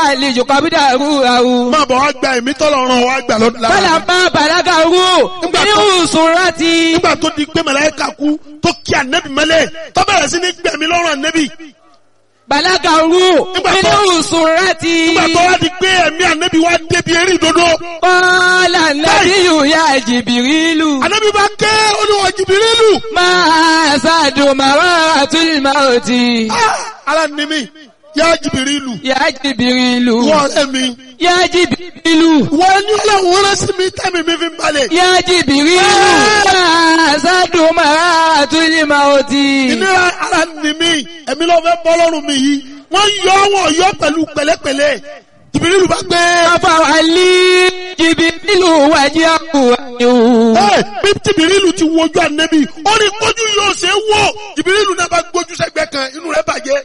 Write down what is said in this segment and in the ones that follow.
àlejò kọ́bídà rú àwù. máa bọ̀ wá gba ẹ̀mí tọ́lọ̀ ràn wá gbà lọ́dún lára. Fọlá bá bàlágà rú. Nígbà Nínú tó- sùnrátì. nígbà tó di pé màláíkà kú tó kí ànẹ́bì mọ́lẹ̀ tó bẹ̀rẹ̀ sí ní gbẹ̀mí lọ́rùn ànẹ́bì. Bàlágà rú. Nígbà tó- Nínú sùnrátì. nígbà tó wá di pé ẹ̀mí ànẹ́bì wá débi eré ìdodo. Kọ́lá nàbíyù yá jìbìrìlù. ànẹ́bì bá ké olúwa jìbìrìlù. Máa ṣàdùn màrá àtúnyìmá òtí. Ah, ara ni mi yá jìbìrìlù. Yá jìbìrìlù. wọ́n ọ̀rẹ́ mi. Yá jìbìrìlù. wọ́n ní ọlọ́run rán sí mi tẹ́mi mi fi ń balẹ̀. Yá jìbìrìlù. Máa ṣàdùn màrá àtúnyìmá òtí. ìnira ara ni mi ẹ̀mí ló fẹ́ bọ́ lọ́rùn mi yìí wọ́n yọ wọ́n yọ pẹ̀lú pẹ̀lẹ́pẹ̀lẹ́ jìbìrìlù bá gbé. Afawali jìbìrìlù wájú àkùwáyò. Ẹ, bí jìbìrìlù ti wojú ànẹ́bì ó ní kójú yóò ṣe é wò jìbìrìlù náà bá gbójú sẹ́gbẹ́ kan inú rẹ̀ bàjẹ́.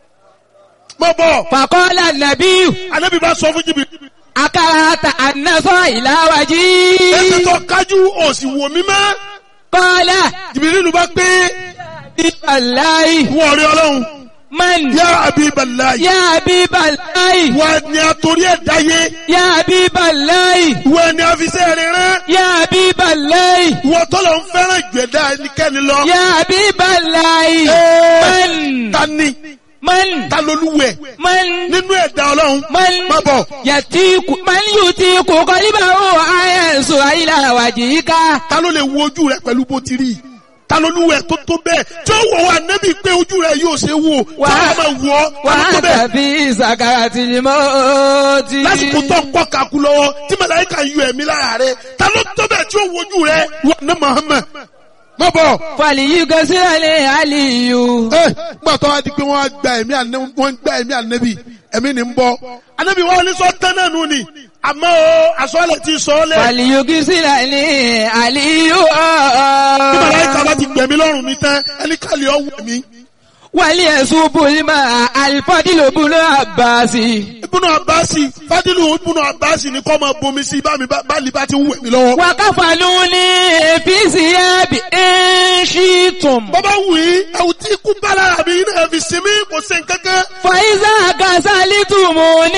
mọ bọ Fàkọ́lá nàbíyù. ànẹ́bì bá sọ fún jìbìrìlù. Akárata ànásọ́ ìlàwájí. ẹsẹ̀ tó kájú òsì wò mí mọ́ Kọ́lá jìbìrìlù bá gbé bíbáláì. wọ́n rí ọlọ́run Man. yá abibalayi Yá bíbáláì. wọ́n ni àtòrí ẹ̀ dáyé Yá bíbáláì. wọ́n ni àfisẹ́ rẹ̀ rán Yá bíbáláì. wọ́n tọ́lọ̀ ń fẹ́ràn ìgbẹ́dá ẹnikẹ́ni lọ. Yá bíbáláì. Ẹ, Man. ta ni Man. ta lolúwẹ̀ Man. nínú ẹ̀dá ọlọ́run Man. má bọ̀ Yàtíkù. Man yóò ti kò kọ́líbà ó àyẹ̀sọ̀ àyíláwájí ká. ta ló lè wo ojú rẹ pẹ̀lú bó ti rí ta lolúwẹ̀ tó tó bẹ́ẹ̀ tí ó wọ̀ wá nẹ́bí pé ojú rẹ yóò ṣe wò tí Wà- wọ́n máa wọ̀ ọ́ ta ló tó Wàá bẹ́ẹ̀ tàbí ìsàkàrà tí ni mo ti. lásìkò tó ń pọ̀ kakú lọ́wọ́ tí màláíkà yọ ẹ̀mí lára rẹ ta ló tó bẹ́ẹ̀ tí ó wo ojú rẹ wà ní Muhammad má bọ̀. Fàlìyí gẹ́sílẹ̀ àlìyù. ẹ gbà tó wá di pé wọ́n á gba ẹ̀mí ànẹ́ wọ́n ń gba ẹ̀mí ànẹ́bí ẹ̀mí ni ń bọ́ ànẹ́bí wọn ní sọ tán náà nù ni àmọ́ o àsọ̀lẹ̀ ti sọ ọ́ lẹ̀ Fàlìyí gẹ́sílẹ̀ àlìyù. bí màláíkà bá ti gbẹ̀mí lọ́rùn mi tán ẹni kàlẹ́ ọ̀ wẹ̀ mí. Wàlí ẹ̀sùn Bùlímà Alifọ́dílò Bùlọ́ Àbáàsì. Ibùnú Àbáàsì Fádìlù Ibùnú Àbáàsì ni kọ́ máa bomi sí bá mi bá lè bá ti ń wẹ̀ mí lọ́wọ́. Wàkàfàlù ní èfìsì ẹ̀bì ẹ̀ṣìtùm. Bọ́bá wù í ẹ̀wù tí ikú bá lára mi náà fi sinmi kò sí nǹkankan. Fàíṣà Kàsálítùmù ní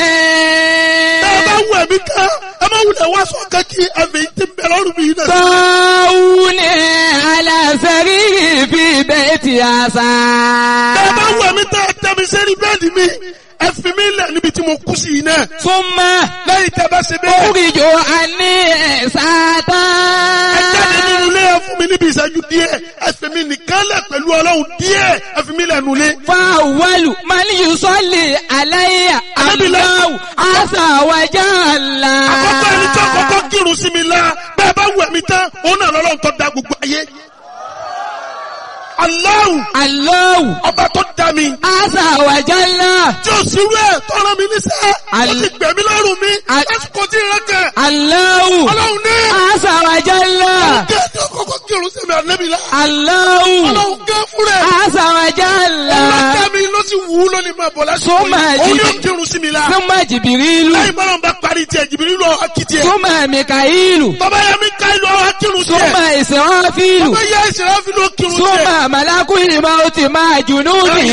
ẹ̀. Ẹ bá wù ẹ̀mí kan ẹ má wulẹ̀ wá sọ kankí ẹ̀mí tí ń bẹ lọ́rùn mi náà. Sọ́wù ní aláṣẹ́rí fi bẹ́ẹ̀ ti àṣà. Ẹ bá wù ẹ̀mí tẹ́ ẹ tẹ́ mi sẹ́rí bẹ́ẹ̀dì mi ẹ fi mí lẹ̀ níbi tí mo kú sí yìí náà. Súnmọ́ Lẹ́yìn tẹ́ bá ṣe bẹ́ẹ̀. oríjò àní ẹ̀sátá. Ẹ jáde nínú ilé ẹ fún mi níbi ìṣẹ́jú díẹ̀. Ẹ fi mi nìkan lẹ̀ pẹ̀lú Ọlọ́run díẹ̀. Ẹ fi mi lẹ̀ nulẹ̀. Fáwọ́lù máa ní Yusọ́lì aláyà Ànábì lẹ́- aláwù àṣàwájà ńlá. àkọ́kọ́ ẹni tí àkọ́kọ́ kírun sí mi la bẹ́ẹ̀ bá wù ẹ̀mí tán òun náà lọ́lọ́run tó da gbogbo ayé. Allahu Aláwù ọba tó da mi àṣàwájà ńlá. tí ó sì rú ẹ̀ tọ́ra mi níṣẹ́ ó Al- ti gbẹ̀mí lọ́rùn mi Al- lásìkò tí ìrẹ́ kẹ̀ Aláwù ọlọ́run ní àṣàwájà ńlá. kí ẹni àkọ́kọ́ kírun sí mi ànẹ́bí la Aláwù ọlọ́run gẹ́ fún rẹ̀ àṣàwájà ńlá. ọlọ́kẹ́ mi ló sì wù ú lónìí máa bọ̀ lásìkò Sọ́mà yìí òun jí- yóò kírun sí mi la Súnmọ́ Jìbìrìlù. lẹ́yìn bọ́lá ń bá parí tiẹ̀ jìbìrì lọ akitiẹ̀ Súnmọ́ Mìkàílù. bàbá yẹn mi ká ìlú ọ̀hún kírun tiẹ̀ Súnmọ́ Ìsìráfílù. bàbá yẹn ìṣẹ̀lẹ̀ fi ló kírun tiẹ̀. Súnmọ́ Màlákùnrin máa ti máa jùnú ní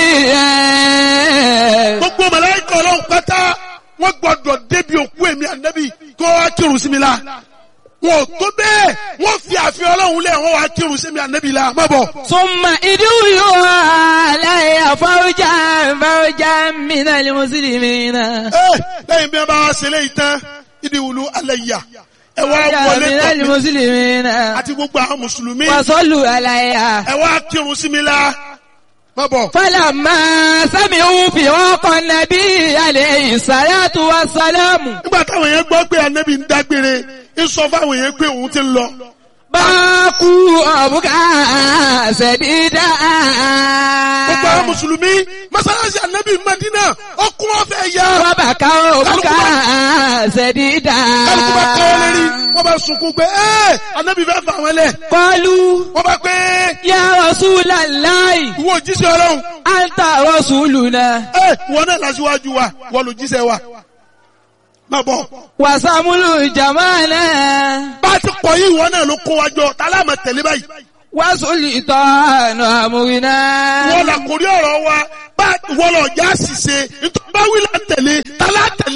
gbogbo màláíkà ọlọ́run pátá wọ́n gbọ́dọ̀ débi òkú èmi ànábì kó wá kírun sí mi la wọn ò tó bẹ́ẹ̀ wọ́n fi àfihàn ọlọ́run lẹ̀ wọ́n wá kírun sí mi ànábì la má bọ̀. Súnmọ́ ìdúró aláìyá fáwọ́jà fáwọ́jà mìíràn lè mùsùlùmí náà. ẹ lẹ́yìn bí wọ́n bá wá ṣe léyìí tán ìdí wùlú alẹ́ yà ẹ wá wọlé mìíràn lè tọ̀ mí mùsùlùmí náà. àti gbogbo àwọn mùsùlùmí Wàsọ́lù aláìyá. ẹ wá kírun sí mi la má bọ̀. Fálàmà sámi òun fi ọkọ̀ nàbí alẹ́ ìsàlátù wa sálámù. nígbà táwọn yẹn gbọ́ pé ànábì ń dágbére ń sọ fáwọn yẹn pé òun ti ń lọ. Báàkú ọ̀bùkà ṣẹ̀dídà. gbogbo àwọn mùsùlùmí mọ́sálásí ànábì Madina ọkùn ọ̀fẹ́ yá. Bábàkà ọ̀bùkà ṣẹ̀dídà. kálukú bá kọ́ lérí wọ́n bá sunkún pé ẹ́ ànábì fẹ́ fà wọ́n lẹ̀. Kọlu wọ́n bá pé ya Rasulallahi, ìwọ òjíṣẹ́ ọlọ́run anta rasuluna. ẹ́ wọ́n náà lásìwájú wa wọ́n ló jíṣẹ́ wa. má bọ̀ Wàsàmúlù jamana. bá a ti pọ̀ yìí wọ́n náà ló kó wa jọ tálá máa tẹ̀lé báyìí. Wàsùlì tọ́nù àmúrinà. wọ́n là kórí ọ̀rọ̀ wa bá wọ́n lọ já ṣìṣe nítorí bá wí là ń tẹ̀lé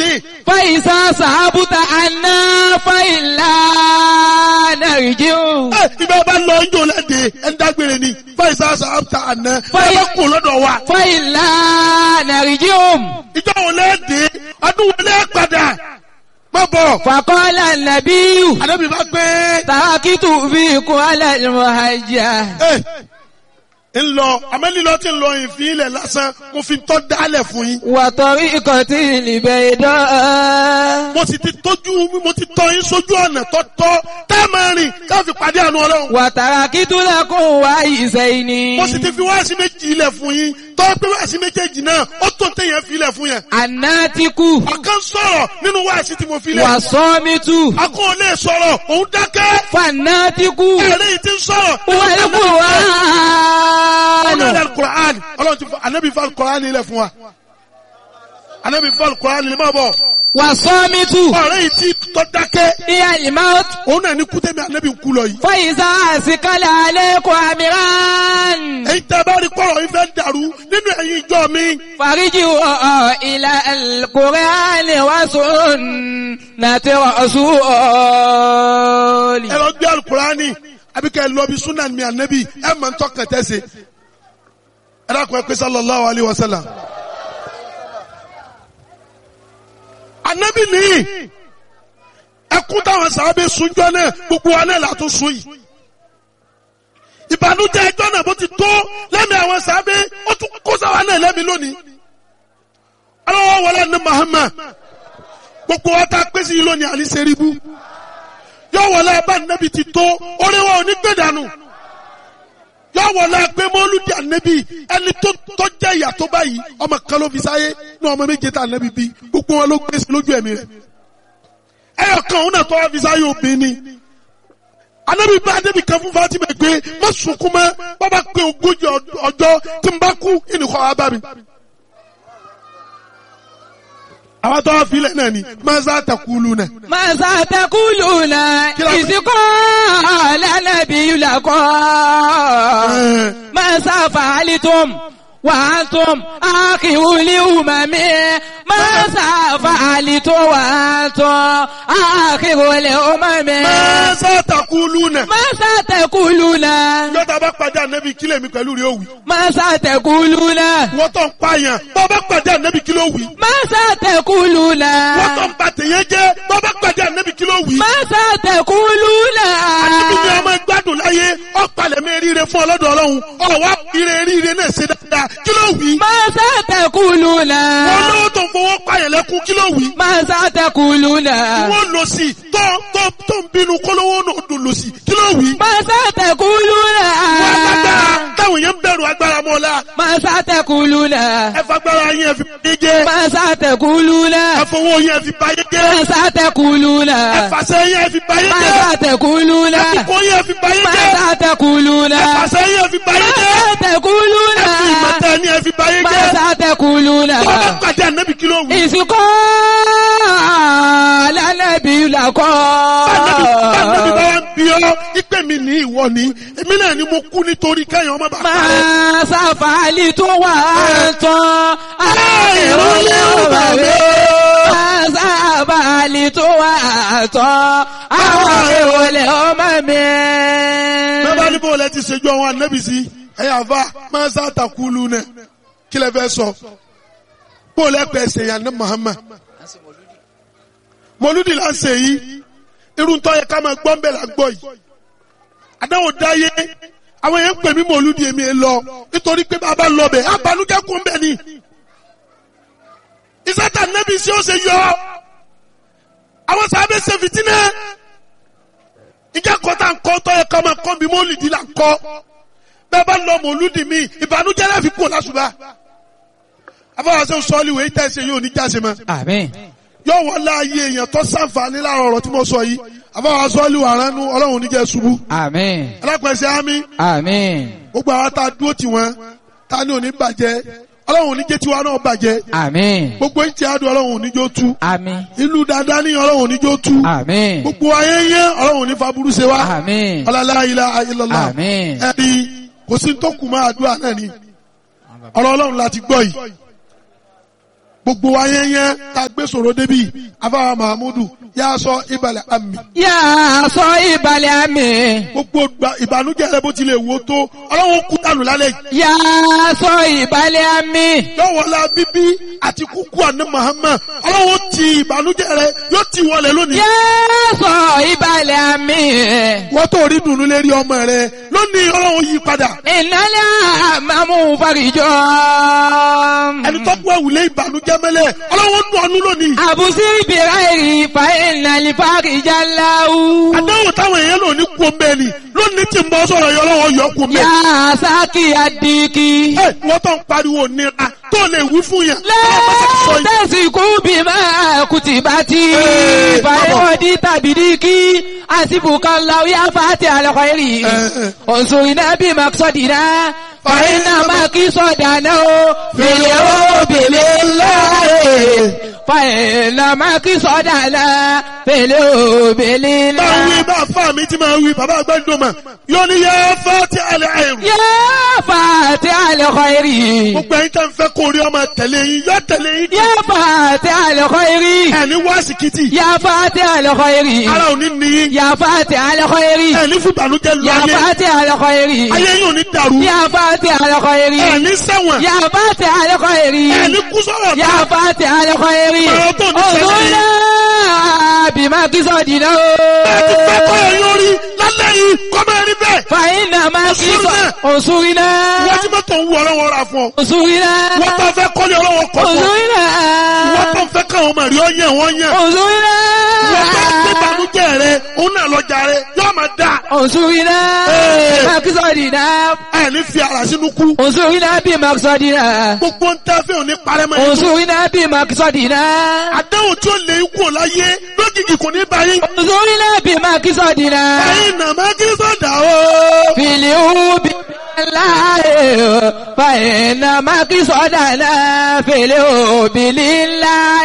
فإذا صحبت عنا فإلا نرجع ẹ ibẹ̀ bá lọ ńjọ lẹ́dẹ̀ ẹ̀ ń dágbére ni fáìsà sàbàtà àná ẹ Fáì- bá kú lọ́dọ̀ wa فإلا نرجع ìjọ wo lẹ́dẹ̀ ọdún wo lẹ́ padà má bọ̀ فقال النبي àdébí bá gbé تركت فيكم على المهجة ẹ ń lọ amẹ́lílọ́ ti ń lọ ìfín ilẹ̀ lásán mo fi tọ́ dálẹ̀ fún yín وطريقة البيضاء mo sì ti tójú mo ti tọ́ yín sójú ọ̀nà tọ́tọ́ tá a máa rìn ká fi pàdé àánú ọlọ́run وتركت لكم وعيسين mo sì ti fi wáàsí méjì ilẹ̀ fún yín tọ́ pé wáàsí méjèèjì náà ó tó téèyàn fi ilẹ̀ fún yẹn الناتك ọ̀kan sọ̀rọ̀ nínú wáàsí tí mo fi lẹ̀ والصامت akọ́ ò lè sọ̀rọ̀ òun dákẹ́ فالناتك ẹ̀rẹ́ yìí ti ń sọ̀rọ̀ هو ọ̀nà القرآن alukur'an ọlọ́run ti fọ anabi fọ alukur'an ilẹ̀ fún wa anabi fọ alukur'an ilẹ̀ máa bọ̀ والصامت ọ̀rẹ́ yìí ti tọ́ dákẹ́ هي الموت òun náà ní kútẹ́mi anabi ń kú lọ yìí فإذا أثقل عليكم أمران èyí tẹ́ bá rí kọ́rọ̀ yìí fẹ́ dàrú nínú ẹ̀yin ìjọ mi فارجعوا إلى القرآن وسنة ẹ رسول lọ gbé alukur'ani àbí kẹ́ ẹ lọ bí sunan mi anabi ẹ mọ̀ ń tọ́ kẹtẹ́ se ẹ dákun ẹ pé sallallahu alayhi wa sallam anabi nìyí ẹkún táwọn sàábé sunjọ náà gbogbo wa náà látún sun yìí ìbànújẹ́ ẹjọ́ náà bó ti tó lẹ́mìí àwọn sàábé ó tún kó sáwa náà lẹ́mìí lónìí ọlọ́wọ́ wọlé ní Muhammad gbogbo wa tá a pèsè yìí lónìí àní sẹ́ríbù yọ wọlé abá nẹ́bi ti tó oríwọ̀ òní gbé dànù yọ wọlé pé mọ́lúdì ànẹ́bi ẹni tó tó jẹ́ ìyà tó báyìí ọmọ kan ló fi sáyé ní ọmọ méje tá ànẹ́bi bí gbogbo wọn ló gbé sí lójú ẹ̀mí rẹ̀ ẹyọ kan òun náà tó wá fi sáyé obìnrin ni anabi bá anabi kan fún Fatima pé má sunkún mọ́ bàbá pé ogójì ọjọ́ tí n bá kú ìnìkọ́ wa bá mi. àwọn tó wá filẹ̀ náà ni maza takulu náà. ماذا تقولون إذ قال النبي لكم ماذا فعلتم وأنتم آخر الأمم ماذا فعلتم وأنتم آخر الأمم maza takulu náà. ماذا تقولون yọta bá pàdé anabi kílẹ̀ mi pẹ̀lú rẹ̀ òwì. ماذا تقولون wọ́n tó ń pààyàn bọ́ bá pàdé anabi kílẹ̀ òwì. ماذا تقولون wọ́n tó ń ba tèèyàn jẹ́ bọ́ bá pàdé anabi kílẹ̀ òwì. ماذا تقولون anabi ni ọmọ gbádùn láyé ọ̀pàlẹ̀ mi ríire fún ọlọ́dọ̀ ọlọ́run ọ̀wá ire ríire náà ṣe dáadáa kílẹ̀ òwì. ماذا تقولون wọ́n lówó tó ń fowó pààyàn lẹ́kún kílẹ̀ òwì. ماذا تقولون wọ́n lọ sí tó tó tó ń bínú kólówó náà dùn lọ sí kílẹ̀ òwì. ماذا تقولون wọ́n agbára táwọn èèyàn ń bẹ̀rù agbára mọ́lá ماذا تقولون ẹ fagbára yín ẹ fi báyé jẹ́ ماذا تقولون ẹ fowó yín ẹ fi báyé jẹ́ ماذا تقولون ẹ fàṣẹ yín ẹ fi báyé jẹ́ ماذا تقولون ẹ fipò yín ẹ fi báyé jẹ́ ماذا تقولون ẹ fàṣẹ yín ẹ fi báyé jẹ́ ماذا تقولون ẹ fi ìmọ̀tẹ́ yín ẹ fi báyé jẹ́ ماذا تقولون tó bá pàdé ànábì kí ló wù. ìsìnkọ́ lánàbí làkọ́. Báńdẹ́bí báńdẹ́bí bá wá ń bí ọ́ ìpè mi ní ìwọ ni èmi náà ni mo kú nítorí kẹ́yìn ọmọ bàbá rẹ̀. máa ṣàfàlì tó wà tán ìrọ̀lẹ́ ọba mi. máa ṣàfàlì tó wà tán àwọn ìrọ̀lẹ́ ọmọ mi. bẹ́ẹ̀ bá ní bó lẹ ti ṣèjú àwọn ànábì sí ẹ̀yà àfa máa ń sàtàkùlù náà kí lẹ fẹ́ sọ bó lẹ pẹ̀ ṣèyàn ní Muhammad mọlúdì là ń ṣe yìí irun tó yẹ ká máa gbọ́ ń bẹ̀ là ń gbọ́ yìí àdáwò dáyé àwọn èèyàn ń pè mí mọlúdì èmi ẹ lọ nítorí pé bàbá lọ bẹ̀ abanújẹ́ kún bẹ̀ ni ìsátà nẹ́bí sí ó ṣe yọ àwọn sábẹ́ ṣe fìtínà ìjà kọ́tà ń kọ́ tó yẹ ká máa kọ́ bí mọ́lìdì là ń kọ́ bẹ́ẹ̀ bá lọ mọlúdì mi ìbànújẹ́ láfi kú lásùbà afọwọ́sẹ́ sọ́ọ́lì wẹ̀ ìtẹ̀sẹ̀ yóò ní jáse mọ́ àmín. yóò wọ́n láàyè èèyàn tó sàǹfààní láàrọ̀ ọ̀rọ̀ tí mo sọ yìí àbáwá sọ́ọ́lì wà ránú ọlọ́run oníjẹ́ ṣubú àmín. alápẹ̀sẹ̀ ámì àmín. gbogbo àwọn tá a dúró tì wọ́n tá a ní òní bàjẹ́ ọlọ́run oníjẹ́ tiwa náà bàjẹ́ àmín. gbogbo ìtì àdùn ọlọ́run oníjó tú àmín. ìlú dáadáa ní ọlọ́run oníjó tú àmín. gbogbo ayé yẹn ọlọ́run oní faburú ṣe wá àmín. ọlọ́lá ilá ayélujára àmín. ẹ̀rí kò sí tó kù máa àdúrà náà ni ọ̀rọ̀ ọlọ́run láti gbọ́ yìí gbogbo wa yẹn yẹn tá a gbé sọ̀rọ̀ débi afáwa mahamudu yà sọ ìbàlẹ̀ àmì Yà sọ ìbàlẹ̀ àmì. gbogbo gba- ìbànújẹ́ rẹ bó tilẹ̀ wò ó tó ọlọ́wọ́ kú dànù lálẹ́ yìí Yà sọ ìbàlẹ̀ àmì. yọ̀wọ̀lá bíbí àti kúkú àná Muhammad ọlọ́wọ́ ti ìbànújẹ́ rẹ yóò ti wọlé lónìí. Yà sọ ìbàlẹ̀ àmì. wọ́n tó rí dùnú lérí ọmọ rẹ lónìí ọlọ́wọ́ yí padà Ìnálẹ̀ àmàmú farijọ́. ẹni tó gbọ́ ìwúlé ìbànújẹ́ mẹ́lẹ̀ ọlọ́wọ́ nù ọ́nú lónìí. Àbùsí ìbìrà èrì fa ìnàlẹ̀ farijá láwù. àdáwò táwọn èèyàn lò ní kú omi ẹni lónìí tí ń bọ́ sọ̀rọ̀ yọ ọlọ́wọ́ yọ kú omi Yà ẹni. sákì àdìkì. ẹ wọ́n tó ń pariwo nira tó lè wí fún yẹn. ọlọ́wọ́ bá ti sọ yìí. Lẹ́tẹ̀sìkú bí máa kùtì bá ti Ee, fàyẹ̀wọ̀dí tàbí díkì àsìbùkà láwíyá fàtí àlọ́kọ̀ èrì. Ee. Òǹsòrìnà bí máa sọ̀dìnà fàyẹ̀nà máa kí sọ̀dànà o fèlè ó bèlè láàyè. Fàyẹ̀nà máa kí sọ̀dànà fèlè ó bèlè bá wí láàyè. bá fà mí tí máa wí bàbá àgbàdo mà yóò ní yẹ fẹ́ ti àlẹ́ àìrù. Yá fàtí àlọ́kọ̀ èrì. gbogbo ẹ̀yin tẹ́ ń fẹ́ kó rí ọmọ tẹ̀lé yín yọ tẹ̀lé yín. Yá fàtí àlọ́kọ̀ èrì. ẹni wá síkìtì Yá fàtí àlọ́kọ̀ èrì. ara ò ní ní yín. يا فاتح الخير ẹni fún ìbànújẹ́ lọ يا ayé فاتح الخير ayé yín ò ní dàrú. يا فاتح الخير ẹni sẹ́wọ̀n يا فاتح الخير ẹni kú sọ̀rọ̀ يا náà. فاتح الخير Ọ̀rọ̀ tó ní sẹ́yìn. انظرنا بما قصدنا ẹni fẹ́ kọ́ ẹ̀yìn orí lálẹ́ yìí kọ́ máa rí bẹ́ẹ̀. فإنما قصد انصرنا. انصرنا wọ́n ti mọ́tò ń wú ọlọ́wọ́ ra fún ọ. انصرنا wọ́n tó fẹ́ kọ́lé ọlọ́wọ́ kọ́ fún ọ. انصرنا wọ́n tó fẹ́ káwọn ọmọ rí ọ yẹn wọ́n yẹn. انصرنا wọ́n tó gbé ìbànújẹ́ rẹ òun náà lọ́jà rẹ yóò máa dà. انصرنا Ee. بما قصدنا ẹni fi ara sínú kú. انصرنا بما قصدنا gbogbo ń tẹ́ fẹ́ òní parẹ́ mọ́ ẹni. انصرنا بما قصدنا àdáwò tí ó lè kú láyé lójijì kò ní báyìí. انظرنا بما قصدنا ẹ̀yin nà má kí sọ̀dà o. في اليوم الله فإنما قصدنا في اليوم لله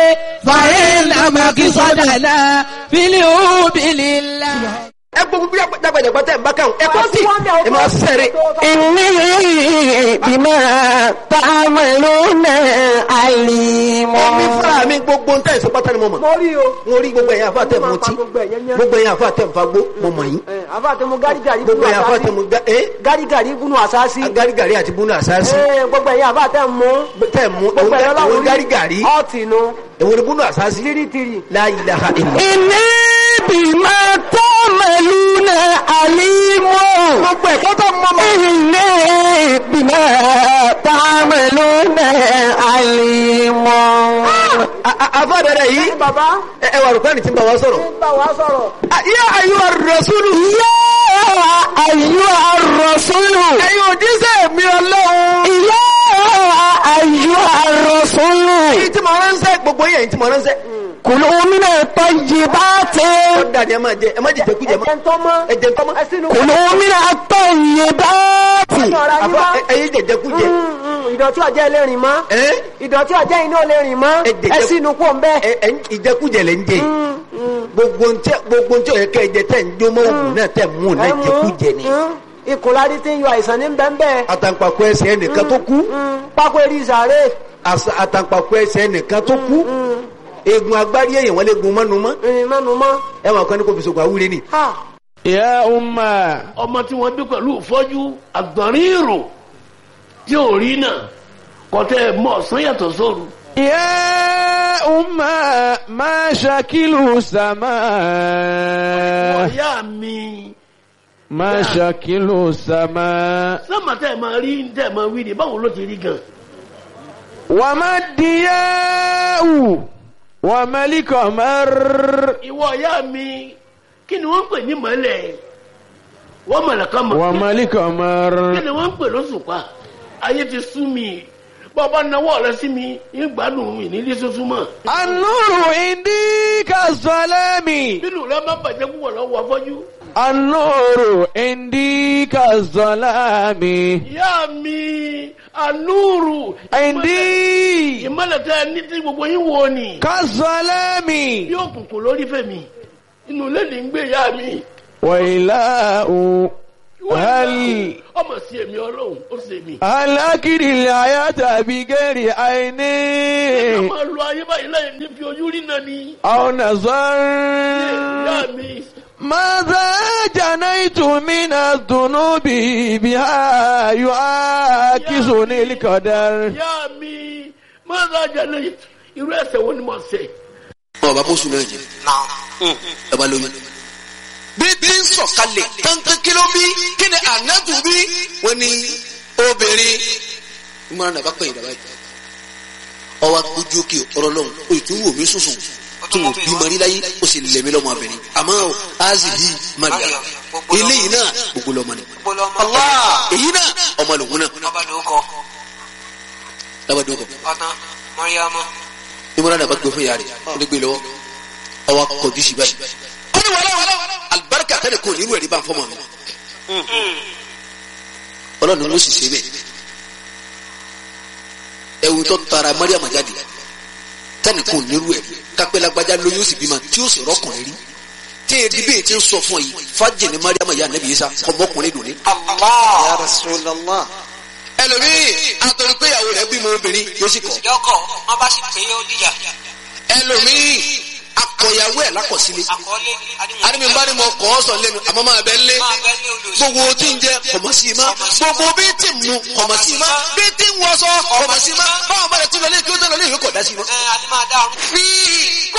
فإنما قصدنا في اليوم لله ẹ gbogbo bí dàgbàdàgbà tẹ̀ ń bá kàn ẹ kọ́ sí ẹ máa sẹ̀rẹ̀. إني بما تعملون عليم Èmi fúnra mi gbogbo ń tẹ̀ sí pátá ni mo mọ̀. mo rí o. Mo rí gbogbo ẹ̀yin àfa tẹ̀ mọ́ tí. gbogbo ẹ̀yẹn yẹn. Gbogbo ẹ̀yin àfa tẹ̀ ń fagbó mo mọ̀ yín. ẹ àfa tẹ mo gárígàrí Gbogbo ẹ̀yin àfa tẹ̀ mo gá ẹ́ gárígàrí gúnú àsáàsì. agárígàrí àti búnú àsáàsì. ẹ gbogbo ẹ̀yìn àfa tẹ mú. Tẹ̀ mú gbogbo ẹ̀yìn òun ọlọ́run gárígàrí. ọ̀tì nu. Èwo ni búnú àsáàsì? tìrìtìrì. La ilaha illa. إني بما تعملون عليم Gbogbo ẹ̀kọ́ tó mọ́ mọ́. إني بما تعملون عليم Àfa bẹ̀rẹ̀ yìí. bàbá Ẹ ẹ wà rò pé ẹni tí ń bá wa sọ̀rọ̀. ń bá wa sọ̀rọ̀. Yá ayúwa rasulu. يا أيها الرسول Ẹ̀yin òjíṣẹ́ mi ọlọ́run. يا أيها الرسول Èyí tí mo ránṣẹ́ gbogbo yẹn tí mo ránṣẹ́. كلوا من الطيبات Ó dàdí ẹ máa jẹ ẹ má jẹ jẹkújẹ mọ́. ẹ̀jẹ̀ ń tọ́ mọ́. Ẹ jẹ tọ́mọ́. ẹ sínú. كلوا من الطيبات ọ̀rọ̀ ayé Àfa mọ́. ẹ- ẹyin jẹjẹkújẹ. Mm, mm, ìdọ̀tí ọjẹ́ ilé rìn mọ́. Ẹ́ ìdọ̀tí ọjẹ́ iná ilé rìn mọ́. Ẹ jẹ̀jẹ̀- ẹ sínú kó ń bẹ́. ẹ ẹ ìjẹkújẹ lẹ ń jẹ yìí. gbogbo ntẹ gbogbo ntẹ yẹ kẹ ẹ jẹ tẹ ń jó mọ òògùn náà tẹ mú un náà jẹkújẹ ni. ìkùnlárí tí ń yọ àìsàn ní bẹ́ẹ̀ àtàǹpàkò ẹsẹ̀ ẹnìkan tó kú pákó eré ìsàrè. àṣà- àtàǹpàkò ẹsẹ̀ ẹnìkan tó kú eegun agbárí èèyàn wọn lè gun mọ́nu mọ́ ìrìn mẹ́nu mọ́. ẹ máa kọ́ ní kò fi sògùn àwúre ni. Ha! يا أمة ọmọ tí wọ́n bí pẹ̀lú ìfọ́jú àgbọ̀nrín ìrò tí ò rí náà kọ́tẹ́ mọ́ ọ̀sán yàtọ̀ sóru. يا أمة ما شكل السماء ọ̀yá mi ما شكل السماء sọ́mà tẹ́ ẹ̀ máa rí tẹ́ ẹ̀ máa wí ni báwo ló ti rí gan. وما الضياء وما القمر ìwọ ọ̀yá mi kí ni wọ́n ń pè ní mọ́lẹ̀ wọ́n mọ̀lẹ́ká mọ̀ وما القمر kí ni wọ́n ń pè lóṣùpá ayé ti sú mi bọ́ọ̀bá náwó rẹ sí mi ń gbádùn mi nílé sọ́sún mọ́. النور عندي كالظلام bínú rẹ má bàjẹ́ púpọ̀ lọ́wọ́ afọ́jú. النور عندي كالظلام ìyá mi anúrù عندي ìmọ̀lẹ̀ tẹ́ ẹ ní tí gbogbo yín wo ni كالظلام yóò kùnkùn lórí fèmí inú ilé ní ń gbé ìyá mi وإله هل ọmọ sí èmi ọlọ́run ó sì èmi. هل أكري الحياة بغير ká عيني máa lo ayé báyìí láì ní fi ojú rí náà ni. أو نظر ìyá mi ماذا جنيت من الذنوب بها يعاكسني القدر ìyá mi máa ń rajà lẹ́yìn irú ẹsẹ̀ wo ni mo ṣe. ọba bóṣù náà jẹ ọba lóyún. bí bí ń sọ̀kalẹ̀ kankan kí ló bí kí ni ànábù bí wọ́n ní obìnrin ìmọ̀ràn náà bá pẹ̀yìn dàbá yìí. ọwọ́ ojú òkè ọ̀rọ̀ lọ́hùn o tún wò mí sùsùn tó wò bí mari láyé o sì lẹ̀mí lọ́mọ abẹ́rẹ́ àmọ́ o azi bí maria eléyìí náà gbogbo lọ́mọ ni. Allah èyí náà ọmọ lòun náà lábàdàn kọ ìmọ̀ràn náà bá gbé fún yàrá rẹ̀ ó lè gbé lọ́wọ́ ọwọ́ kọjú sí báyìí. ó ní wàhálà wàhálà alibarika tẹ́lẹ̀ kò nínú ẹ̀rí bá ń fọ́ mọ́ mi. ọlọ́run ló sì ṣe bẹ́ẹ̀. ẹ̀wù tó tara mariam jáde tẹ́lẹ̀ kò nínú ẹ̀rí kápẹ́ lágbájá lóyún ó sì bímọ tí ó sì rọ́kùnrin rí. tí èdè bẹ́ẹ̀ ti ń sọ fún ọ yìí fájì ní mariam yà nẹ́bí yìí sá ọmọkùnrin dùn ní. Ya Rasulallah. ẹlòmíì àtọ̀rọ̀ pé ìyàwó rẹ̀ bímọ obìnrin yóò sì kọ̀. lọ́kọ̀ wọ́n bá sì pé ó dìjà ẹlòmíì akọ̀yàwó ẹ̀ lákọ̀sílẹ̀. àkọọ́lé àdìmí bá ní mo kọ́ ọ sọ lẹ́nu àmọ́ máa bẹ lé máa bẹ́ ní olùsọ gbogbo tí ń jẹ kọ̀mọ̀ sí i má gbogbo bí tí ń mu kọ̀mọ̀ sí i má bí tí ń wọṣọ kọ̀mọ̀ sí i má báwọn bá rẹ̀ tún lọ lé kí ó tẹ̀ lọ lé ìwé kọ̀ dá sí i má. ẹ adé máa dá ọrùn. fi